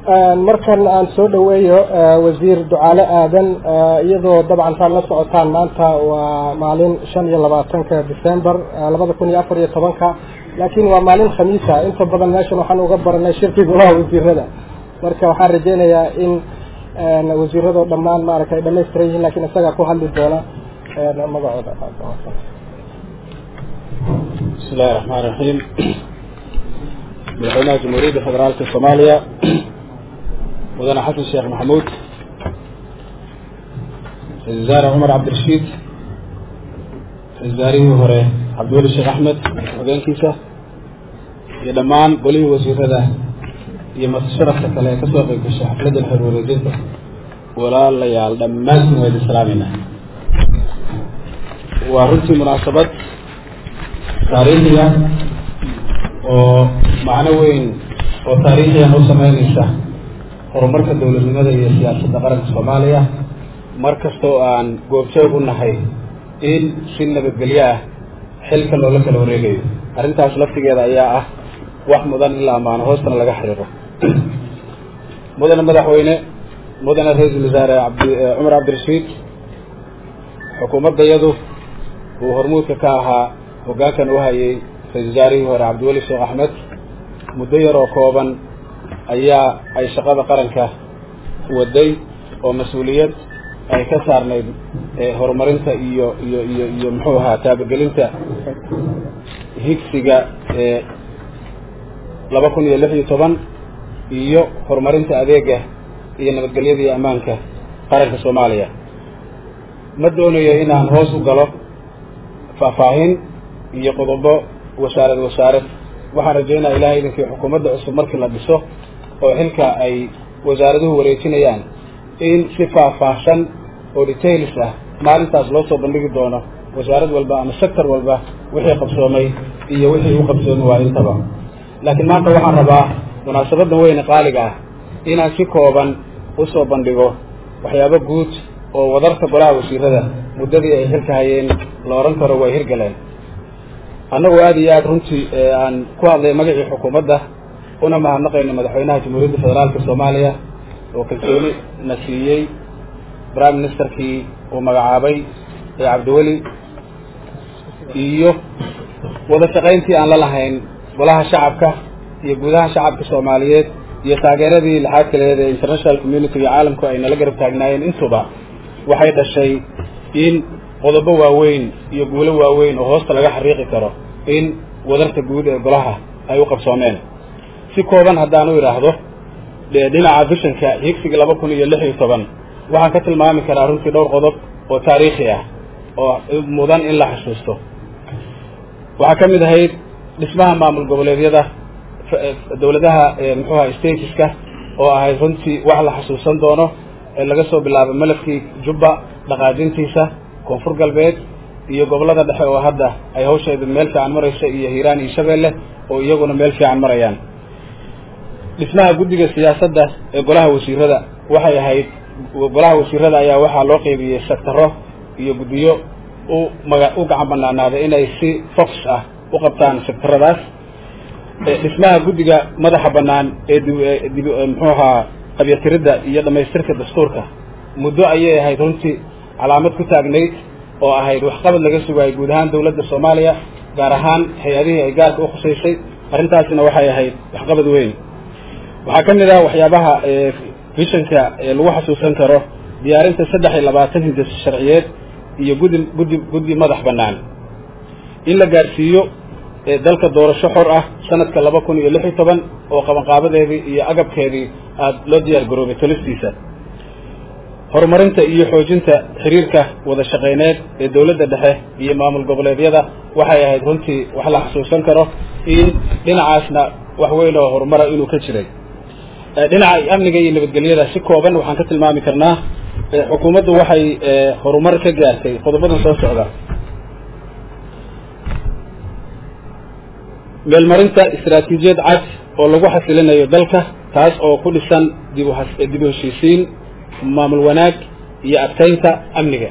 markan aan soo dhaweeyo wasiir ducaale aadan iyadoo dabcan saad la socotaan maanta waa maalin shan iyo labaatanka december labada kun iyo afar iyo tobanka laakiin waa maalin khamiisa inta badan meeshan waxaan uga baranay shirki golaha wasiirada marka waxaan rajeynayaa in wasiiradoo dhammaan maaragta ay dhamaystiran yihiin lakin isagaa ku hadli doona magacooda bismi illahi raxmaan raxiim madaxweynaha jamhuuriyadda federaalka soomaaliya mudane xasan sheekh maxamuud ra-isul wasaare cumar cabdirashiid ra-isul wasaarihii hore cabdiweli sheekh axmed hogeenkiisa iyo dhammaan golihii wasiirada iyo matasharafka kale ee kasoo qeyb gashay xafladdan xeer wareejinta walaalayaal dhammaantiin waa idin salaamayna waa runtii munaasabad taariikhiya oo macno weyn oo taariikhiyan u sameyneysa horumarka dowladnimada iyo siyaasadda qaranka soomaaliya mar kasta oo aan goobjoog u nahay in si nabadgelyo ah xilka loola kala wareegayo arrintaas laftigeeda ayaa ah wax mudan in la ammaano hoostana laga xiriiro mudane madaxweyne mudane ra-iisul wasaare cabdi cumar cabdirashiid xukuumaddayadu uu hormuudka ka ahaa hoggaankan u hayay ra-isul wasaarihii hore cabdiweli sheekh axmed muddo yar oo kooban ayaa ay shaqada qaranka waday oo mas-uuliyad ay ka saarnayd horumarinta iyo iyo iyo iyo muxuu ahaa taabagelinta higsiga laba kun iyo lix iyo toban iyo horumarinta adeega iyo nabadgelyada iyo ammaanka qaranka soomaaliya ma doonayo inaan hoos u galo faahfaahin iyo qodobo wasaarad wasaarad waxaan rajeynaya ilahay idinkii xukuumadda cusub markii la dhiso oo xilka ay wasaaraduhu wareejinayaan in si faahfaahsan oo details ah maalintaas loo soo bandhigi doono wasaarad walba ama sector walba wixii qabsoomay iyo wixii u qabsoomi waa intaba laakiin maanta waxaan rabaa munaasabaddan weyne qaaliga ah inaan si kooban usoo bandhigo waxyaabo guud oo wadarta golaha wasiirada muddadii ay xilka hayeen la odhan karo way hirgaleen annagu aada iyo aada runtii aan ku hadlay magacii xukuumadda una mahadnaqayno madaxweynaha jamhuuriyadda federaalka soomaaliya oo kalsooni na siiyey prime ministerkii uu magacaabay ee cabdiweli iyo wada shaqayntii aan la lahayn golaha shacabka iyo gudaha shacabka soomaaliyeed iyo taageeradii lixaad kaleed ee international community iyo caalamku ay nala garab taagnaayeen intuba waxay dhashay in qodobo waaweyn iyo guulo waaweyn oo hoosta laga xariiqi karo in wadarta guud ee golaha ay u qabsoomeen si kooban haddaan u idhaahdo dhinaca bishanka higsiga laba kun iyo lix iyo toban waxaan ka tilmaami karaa runtii dhowr qodob oo taariikhi ah oo mudan in la xusuusto waxaa ka mid ahayd dhismaha maamul goboleedyada dawladaha muxuuha stateska oo ahayd runtii wax la xasuusan doono ee laga soo bilaabo malafkii jubba dhaqaajintiisa koonfur galbeed iyo gobollada dhexe oo hadda ay hawsheedu meel fiican marayso iyo hiiraan iyo shabeelle oo iyaguna meel fiican marayaan dhismaha guddiga siyaasadda ee golaha wasiirada waxay ahayd golaha wasiirada ayaa waxaa loo qeybiyey sectaro iyo guddiyo u maga u gacan banaanaaday inay si fox ah u qabtaan sectaradaas dhismaha guddiga madaxa bannaan ee dib muxuu ahaa qabyatiridda iyo dhamaystirka dastuurka muddo ayay ahayd runtii calaamad ku taagnayd oo ahayd waxqabad laga sugaayay guud ahaan dawladda soomaaliya gaar ahaan hay-adihii ay gaarka u khusaysay arrintaasina waxay ahayd waxqabad weyn waxaa ka mid ah waxyaabaha vishanka lagu xasuusan karo diyaarinta saddex iyo labaatan hindis sharciyeed iyo guddi guddi guddi madax bannaan in la gaarsiiyo dalka doorasho xor ah sanadka laba kun iyo lix iyo toban oo qabanqaabadeedii iyo agabkeedii aada loo diyaar garoobay tolistiisa horumarinta iyo xoojinta xiriirka wada shaqayneed ee dawladda dhexe iyo maamul goboleedyada waxay ahayd runtii wax la xasuusan karo in dhinacaasna wax weyn oo horumara inuu ka jiray dhinaca amniga iyo nabadgelyada si kooban waxaan ka tilmaami karnaa xukuumaddu waxay horumar ka gaartay qodobadan soo socda meelmarinta istaraatiijiyad cad oo lagu xasilinayo dalka taas oo ku dhisan dib dib u heshiisiin maamul wanaag iyo adkaynta amniga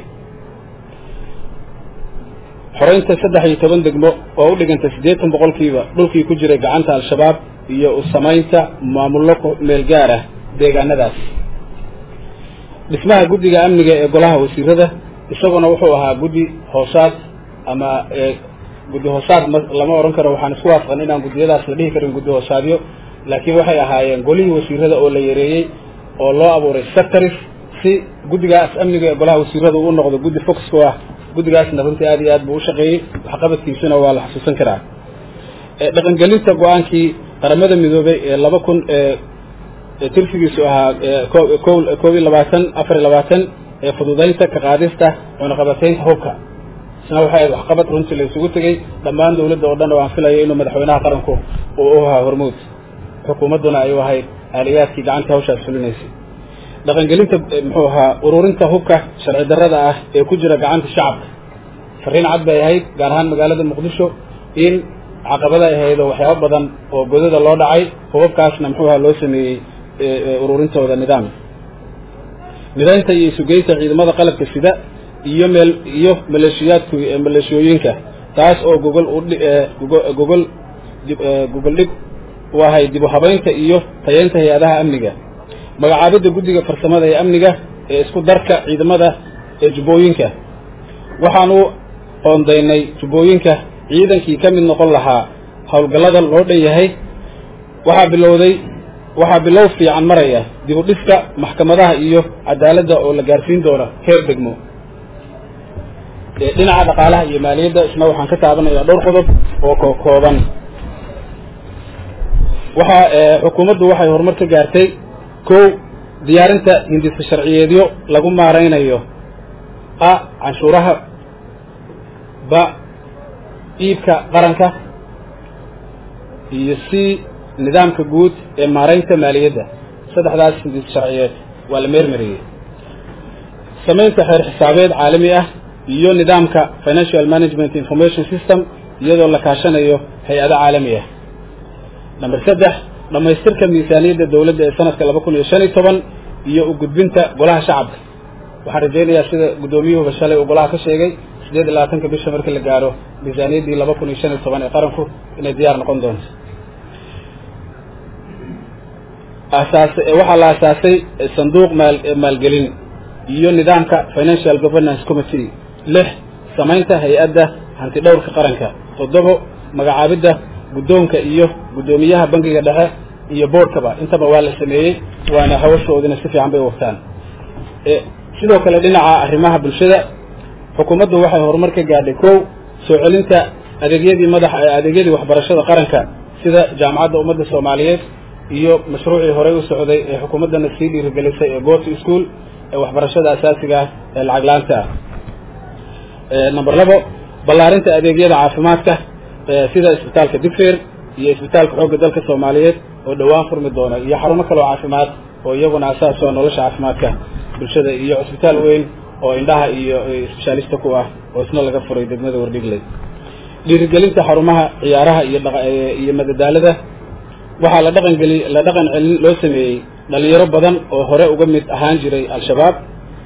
xoreynta saddex iyo toban degmo oo u dhiganta siddeetan boqolkiiba dhulkii ku jiray gacanta al-shabaab iyo u samaynta maamullo meel gaar ah deegaanadaas dhismaha guddiga amniga ee golaha wasiirada isaguna wuxuu ahaa guddi hoosaad ama guddi hoosaad ma lama odhan karo waxaan isku waafaqan inaan guddiyadaas la dhihi karin guddi hoosaadyo laakiin waxay ahaayeen golihii wasiirada oo la yareeyey oo loo abuuray sectors si guddigaas amniga ee golaha wasiirada uu noqdo guddi foxku ah guddigaasna runtii aad iyo aad buu u shaqeeyey waxqabadkiisuna waa la xusuusan karaa dhaqangelinta go-aankii qaramada midoobay ee laba kun tirsigiisu ahaa kow iyo labaatan afar iyo labaatan ee fududaynta ka qaadista cunaqabateynta hubka isna waxay ahayd waxqabad runtii la isugu tegey dhammaan dawladda oo dhan oo aan filayo inuu madaxweynaha qaranku uu u ahaa hormuud xukuumadduna ay u ahayd aaliyaadkii gacanta hawshaas fulinaysay dhaqangelinta muxuu ahaa ururinta hubka sharci darrada ah ee ku jira gacanta shacabka fariin cad bay ahayd gaar ahaan magaalada muqdisho in caqabada ay ahayd oo waxyaabo badan oo godada loo dhacay hubabkaasna muxuu ahaa loo sameeyey ururintooda nidaam nidaynta iyo isugeynta ciidamada qalabka sida iyo meel iyo maleeshiyaadku maleeshiyooyinka taas oo gogol gogol gogol dhig u ahay dib u habaynta iyo tayeynta hay-adaha amniga magacaabidda guddiga farsamada ee amniga ee isku darka ciidamada ee jubbooyinka waxaan u qoondaynay jubbooyinka ciidankii ka mid noqon lahaa howlgallada loo dhan yahay waxaa bilowday waxaa bilow fiican maraya dib u dhiska maxkamadaha iyo cadaaladda oo la gaarsiin doono heer degmo dhinaca dhaqaalaha iyo maaliyadda isna waxaan ka taabanayaa dhowr qodob oo ko kooban waxaa xukuumaddu waxay horumar ka gaartay kow diyaarinta hindisa sharciyeedyo lagu maaraynayo a canshuuraha ba iibka qaranka iyo c nidaamka guud ee maaraynta maaliyadda saddexdaas hindis sharciyeed waa la meermariyey samaynta xeer xisaabeed caalami ah iyo nidaamka financial management information system iyadoo la kaashanayo hay-ado caalami ah number saddex dhammaystirka miisaaniyadda dawladda ee sanadka laba kun iyo shan iyo toban iyo u gudbinta golaha shacabka waxaan rajaynayaa sida guddoomiyuhuba shalay uu golaha ka sheegay sideed iyo labaatanka bisha marka la gaaro miisaaniyaddii laba kun iyo shan iyo toban ee qaranku inay diyaar noqon doonto asaas waxaa la asaasay sanduuq maal maalgelin iyo nidaamka financial governance committee lix samaynta hay-adda hanti dhowrka qaranka toddobo magacaabidda guddoonka iyo guddoomiyaha bangiga dhexe iyo boardkaba intaba waa la sameeyey waana hawashoodina si fiican bay u wagtaan sidoo kale dhinaca arrimaha bulshada xukuumaddu waxay horumar ka gaadhay kow soo celinta adeegyadii madax adeegyadii waxbarashada qaranka sida jaamacadda ummadda soomaaliyeed iyo mashruucii horey u socday ee xukuumaddana sii dhiirigelisay ee goty school ee waxbarashada asaasiga ah ee lacag laanta ah number labo ballaarinta adeegyada caafimaadka sida isbitaalka digfeer iyo isbitaalka xoogga dalka soomaaliyeed oo dhowaan furmi doona iyo xarumo kaloo caafimaad oo iyaguna asaas oo nolosha caafimaadka bulshada iyo cisbitaal weyn oo indhaha iyo sbeshaalista ku ah oo isna laga furay degmada wardhigley dhiirigelinta xarumaha ciyaaraha iyo iyo madadaalada waxaa la dhaqan geli la dhaqan celin loo sameeyey dhalinyaro badan oo hore uga mid ahaan jiray al-shabaab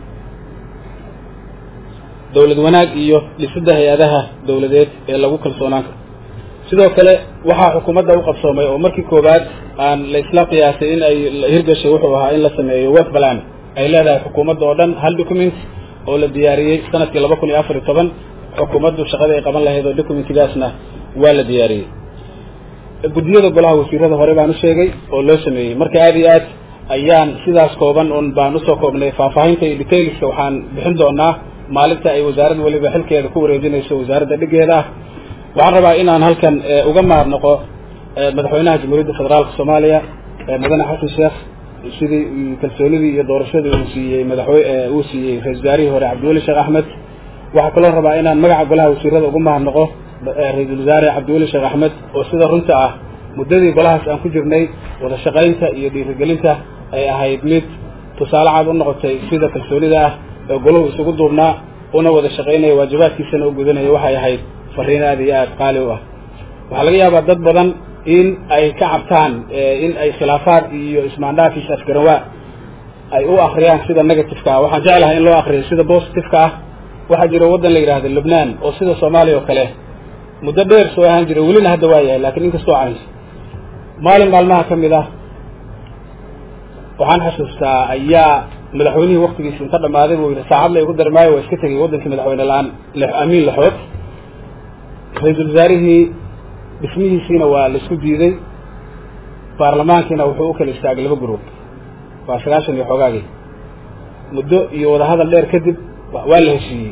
dawlad wanaag iyo dhisidda hay-adaha dawladeed ee lagu kalsoonaan karo sidoo kale waxaa xukuumadda u qabsoomay oo markii koowaad aan la isla qiyaasay in ay hirgashay wuxuu ahaa in la sameeyo wef balan ay leedahay xukuumadda oo dhan hal document oo la diyaariyey sanadkii laba kun iyo afar iyo toban xukuumaddu shaqada ay qaban lahayd oo documentigaasna waa la diyaariyey guddiyada golaha wasiirada hore baan u sheegay oo loo sameeyey marka aad iyo aad ayaan sidaas kooban un baan usoo koobnay faahfaahinta iyo detailska waxaan bixin doonaa maalinta ay wasaaradda weliba xilkeeda ku wareejinayso wasaaradda dhigeeda ah waxaan rabaa inaan halkan uga mahadnaqo madaxweynaha jamhuuriyadda federaalka soomaaliya mudane xasan sheekh sidii kalsoonidii iyo doorashadii uu siiyey madaxwe uu siiyey ra-isul wasaarihii hore cabdiweli sheekh axmed waxaa kaloo rabaa inaan magaca golaha wasiirada uga mahadnaqo ra-iisul wasaare cabdiweli sheekh axmed oo sida runta ah muddadii golahaas aan ku jirnay wada shaqaynta iyo dhiirigelinta ay ahayd mid tusaale cad u noqotay sida kalsoonida ah ee golahu isugu duubnaa una wada shaqaynaya waajibaadkiisana u gudanaya waxay ahayd fariin aad iyo aad qaali u ah waxaa laga yaabaa dad badan in ay ka cabtaan in ay khilaafaad iyo ismaandhaaf iyo afgarawaa ay u akriyaan sida negativeka ah waxaan jeclahay in loo akriyo sida positiveka ah waxaa jira waddan la yidhahda lubnaan oo sida soomaaliya oo kale muddo dheer soo ahaan jira welina hadda waa yahay lakiin inkastoo caynso maalin maalmaha ka mid ah waxaan xasuustaa ayaa madaxweynihii waktigiisi inta dhammaaday buu yidhi saacad la igu darmaayo waa iska tegay waddankii madaxweyne la-aan amiin laxood ra-iisul wasaarihii dhismihiisiina waa la isku diiday baarlamaankiina wuxuu u kala istaagay laba group waa sagaashan iyo xoogaagii muddo iyo wadahadal dheer kadib waa la heshiiyey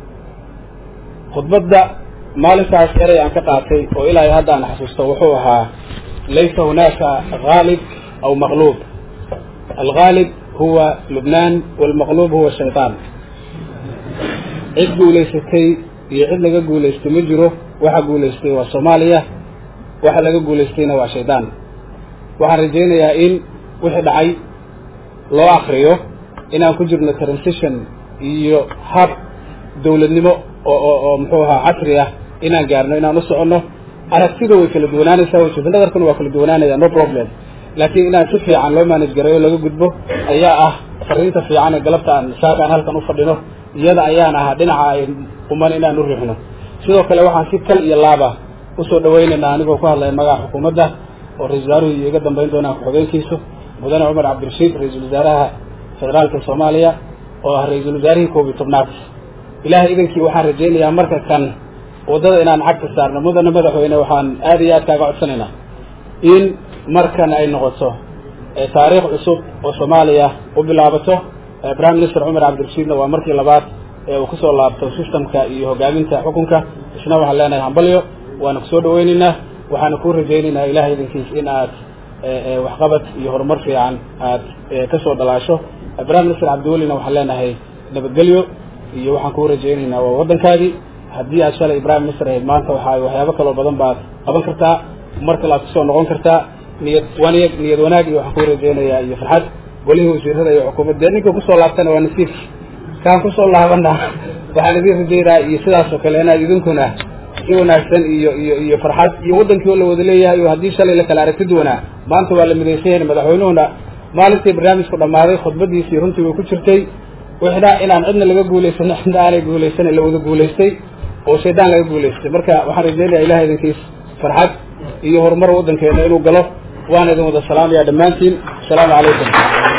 khudbadda maalintaas erey aan ka qaatay oo ilaahay hadda aan xasuusto wuxuu ahaa laysa hunaaka haalib aw maqluub alghaalib huwa lubnaan walmaqluub huwa shayطaan cid guulaysatay iyo cid laga guulaystay ma jiro waxa guulaystay waa soomaaliya waxa laga guulaystayna waa shaydaan waxaan rajaynayaa in wixii dhacay loo akriyo inaan ku jirno transition iyo hab dawladnimo oo oo oo muxuu ahaa casri ah inaan gaarno inaan u soconno aragtida way kala duwanaanaysaa wajhada nadarkuna waa kala duwanaanaya no problem laakiin inaan si fiican loo manage gareeyo laga gudbo ayaa ah fariinta fiican ee galabta aan saaka aan halkan u fadhino iyada ayaan ahaa dhinaca ay quman inaan u riixno sidoo kale waxaan si kal iyo laaba usoo dhawaynaynaa anigoo ku hadlaya magaca xukuumadda oo ra-isul wasaaruhu iyo iga dambayn doonaan ku-xogeenkiisu mudane cumar cabdirashiid ra-iisul wasaaraha federaalka soomaaliya oo ah ra-iisul wasaarihii koob iyo tobnaad ilaahay idankii waxaan rajaynayaa marka kan waddada inaan xagta saarno mudane madaxweyne waxaan aada iyo aad kaaga codsanaynaa in markan ay noqoto taariikh cusub oo soomaaliya u bilaabato prime minister cumar cabdirashiidna waa markii labaad ee uu kusoo laabto systemka iyo hogaaminta xukunka isna waxaan leenahay hambalyo waana kusoo dhawaynaynaa waxaana kuu rajaynaynaa ilahay idankiis in aad waxqabad iyo horumar fiican aad kasoo dhalaasho prime minister cabdiwelina waxaan leenahay nabadgelyo iyo waxaan kuu rajaynaynaa waa waddankaadii haddii aad shalay prime minister ahayd maanta waxaa waxyaabo kaloo badan baad qaban kartaa mar kale aad kusoo noqon kartaa niyad wanag niyad wanaag iyo waxaan kuu rajaynayaa iyo farxad golihii wasiirada iyo xukuumadda dee ninka kusoo laabtana waa nasiib kaan kusoo laabana waxaan idin rajaynayaa iyo sidaas oo kale inaad idinkuna si wanaagsan iyo iyo iyo farxad iyo waddankii oo la wada leeyahay oo haddii shalay la kala aragti duwanaa maanta waa la midaysan yahay madaxweynuhuna maalintii barnaamijku dhammaaday khudbadiisii runtii way ku jirtay wixna inaan cidna laga guulaysan cidna aanay guulaysanin la wada guulaystay oo shaydaan laga guulaystay marka waxaan rajaynayaa ilahay idinkiis farxad iyo horumar waddankeena inuu galo waan idin wada salaamaya dhammaantiin asalaamu calaykum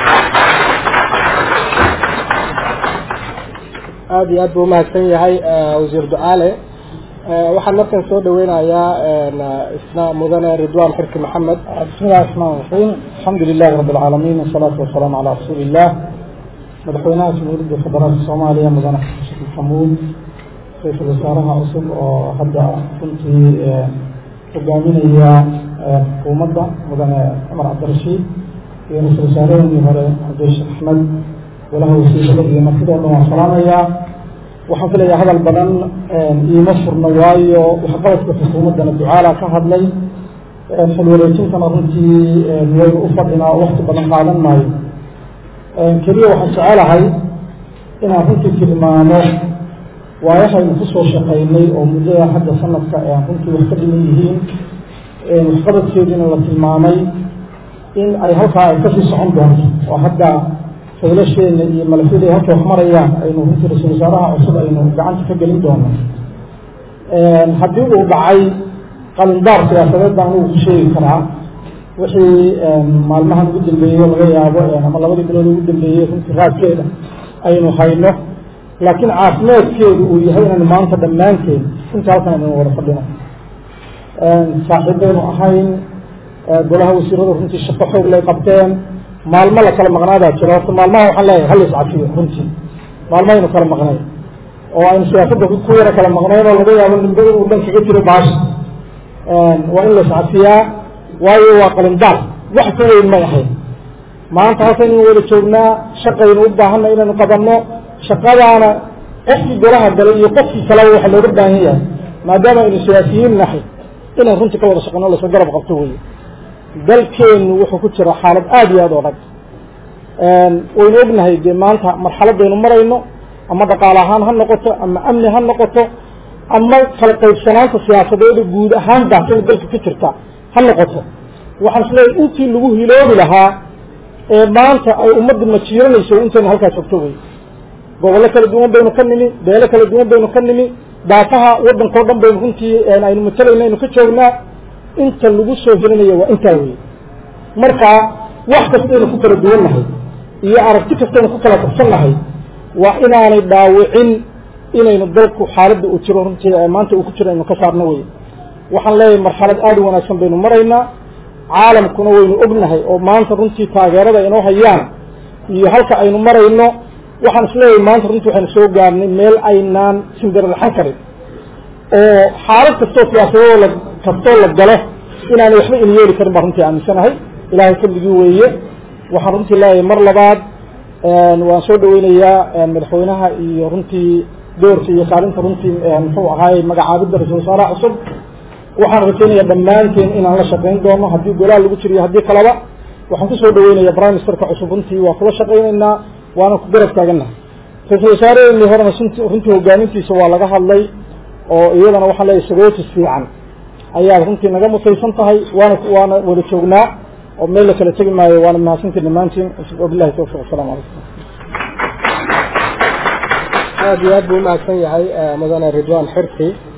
aada iyo aad buu umahadsan yahay wasiir ducaale waxaan markan soo dhaweynayaa isna mudane ridwan xirki maxamed بسم الله الرحمن الرحيم الحمد لله رب العالمين والصلاة والسلام على رسول الله madaxweynaha jamhuuriyadda federaalka soomaaliya mudane xasan sheekh maxamuud ra-iisul wasaaraha cusub oo hadda runtii hogaaminaya xukuumadda mudane cumar cabdirashiid iyo ra-isul wasaaraheenii hore cabdisheekh axmed golaha wasiirada iyo martidoo dhan waan salaamayaa waxaan filayaa hadal badan iima furno waayo waxqabadka xukuumaddana ducaala ka hadlay xil wareejintana runtii waynu u fadhinaa oo wakti badan qaadan maayo keliya waxaan jecelahay inaan runtii tilmaamo waayahaynu kusoo shaqaynay oo muddada hadda sanadka aan runtii wax ka dhiman yihiin waxqabadkeediina la tilmaamay in ay halkaa ay kasii socon doonto oo hadda faylasheena iyo malafyada halkay wax marayaan aynu runtii ra-isul wasaaraha cusub aynu gacanta ka gelin doono haddii uu dhacay qalindaar siyaasadeed baan anigu ku sheegi karaa wixii maalmahan ugu dambeeyey laga yaabo ama labadii bilood ugu dambeeyey runtii raadkeeda aynu hayno laakiin caafimaadkeedu uu yahay inaynu maanta dhammaanteed runtii halkan aynu wada fadhino saaxiibaynu ahayn golaha wasiirada runtii shaqo xoog lay qabteen maalmo la kala maqnaadaa jira horta maalmaha waxaan leeyahay hal iscafiyo runtii maalmo aynu kala maqnay oo aynu siyaasadda ku yara kala maqnayn oo laga yaabo nimbada uu dhan kaga jiro baasha waa in la iscafiyaa waayo waa qalindaar wax ka weyn may ahayn maanta halkaynu wada joognaa shaqaynu u baahanna inaynu qabanno shaqadaana qofkii golaha galay iyo qofkii kaleba waxa looga baahan yahay maadaama aynu siyaasiyiin nahay inaan runtii ka wada shaqeyno lasla garab qabto wey dalkeenu wuxuu ku jira xaalad aada iyo aada oo dhag waynu ognahay dee maanta marxaladaynu marayno ama dhaqaale ahaan ha noqoto ama amni ha noqoto ama kala qaybsanaanta siyaasadeeda guud ahaan baasina dalka ka jirta ha noqoto waxaan isleeyahay intii lagu hiloobi lahaa ee maanta ay ummadda majiiranayso intaynu halkaa joogto wey gobollo kala duwan baynu ka nimi beelo kala duwan baynu ka nimi daafaha waddankao dhan baynu runtii aynu matalayna aynu ka joognaa inta lagu soo helinaya waa intaa wey marka wax kastaynu ku kala duwannahay iyo aragti kastaynu ku kala tabsannahay waa inaanay dhaawicin inaynu dalku xaaladda uu jiro runtii maanta uu ku jiro aynu ka saarno wey waxaan leeyahay marxalad aada u wanaagsan baynu maraynaa caalamkuna waynu ognahay oo maanta runtii taageerada inoo hayaan iyo halka aynu marayno waxaan isleeyahay maanta runtii waxaynu soo gaarnay meel aynaan sindararaxan karin oo xaalad kastoo siyaasadoo la kastoo la galo inaanay waxba in yeeli karin baan runtii aaminsanahay ilaahay fadligii weeye waxaan runtii leeyahay mar labaad waan soo dhaweynayaa madaxweynaha iyo runtii doorka iyo kaalinta runtii muxuu ahaay magacaabidda ra-isul wasaaraha cusub waxaan rajaynayaa dhammaanteen inaan la shaqayn doono haddii golaal lagu jiriyo haddii kaleba waxaan kusoo dhaweynaya prime ministerka cusub runtii waa kula shaqaynaynaa waana ku garab taagannahay ra-isul wasaaraheenii horena runtii hogaamintiisa waa laga hadlay oo iyadana waxaan leeyahay sagootis fiican ayaad runtii naga mutaysan tahay waana waana wada joognaa oo meel la kala tegi maayo waana mahadsantii dhammaantiin wabillahi tawfiq asalamu calaykum aada iyo aad buu umahadsan yahay mudane ridwan xirsi